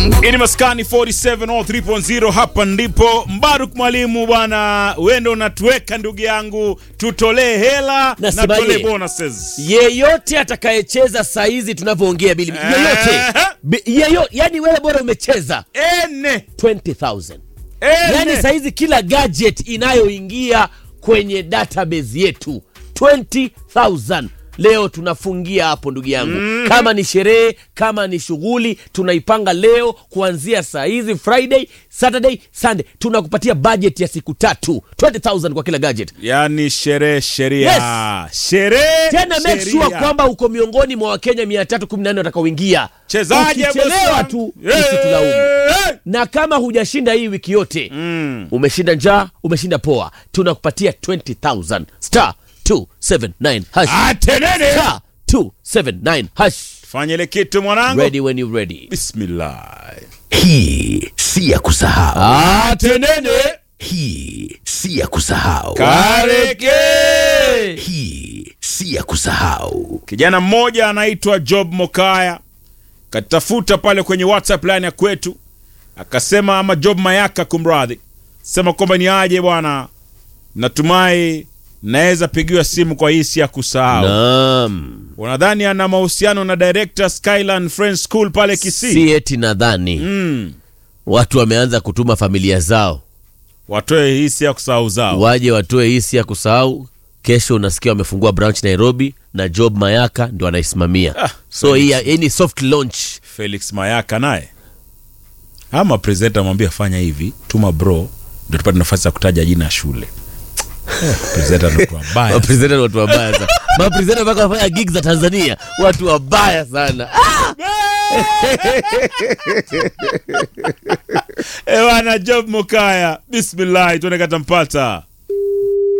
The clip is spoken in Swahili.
Ini maskani 47 or 3.0 hapa ndipo Mbaruk mwalimu bwana, wewe ndio unatuweka ndugu yangu, tutolee hela na Nasema tutolee ye. bonuses. yeyote atakayecheza saizi tunavyoongea bili yeyote Ehe. Bi- yeyo, yani wewe bora umecheza Ene 20000 ene yani saizi kila gadget inayoingia kwenye database yetu 20000 leo tunafungia hapo ndugu yangu kama ni sherehe kama ni shughuli tunaipanga leo kuanzia saa hizi friday saturday sunday tunakupatia budget ya siku tatu 20000 kwa kila gadget yani sherehe sheria sherehe tena make sheria. sure kwamba uko miongoni mwa wakenya 314 watakaoingia chezaje ukichelewa bosi? tu Eh, usitulaumu eh. na kama hujashinda hii wiki yote Mm. umeshinda njaa umeshinda poa tunakupatia 20000 star 279 hash Atenene star 279 hash fanya ile kitu mwanangu ready when you ready bismillah Hii si ya kusahau, Atenene hii si ya kusahau, kareke hii si ya kusahau. kijana mmoja anaitwa Job Mokaya katafuta pale kwenye WhatsApp line ya kwetu, akasema ama Job Mayaka, kumradhi, sema kwamba ni aje bwana, natumai naweza pigiwa simu kwa hii si ya kusahau. naam Unadhani ana mahusiano na director Skyland Friends School pale Kisii? si eti nadhani Mm. watu wameanza kutuma familia zao Watoe hii si ya kusahau zao. waje watoe hii si ya kusahau kesho unasikia wamefungua branch nairobi na job mayaka ndio anaisimamia Ah, so hii hii ni soft launch Felix Mayaka naye ama presenter amwambia fanya hivi, tuma bro, ndio tupate nafasi ya kutaja jina ya shule. Eh, presenter ndio wabaya. mapresenta ni watu wabaya sana mapresenta mpaka wafanya gig za tanzania watu wabaya sana ah! Ewana Job Mokaya, bismillah, tuone katampata.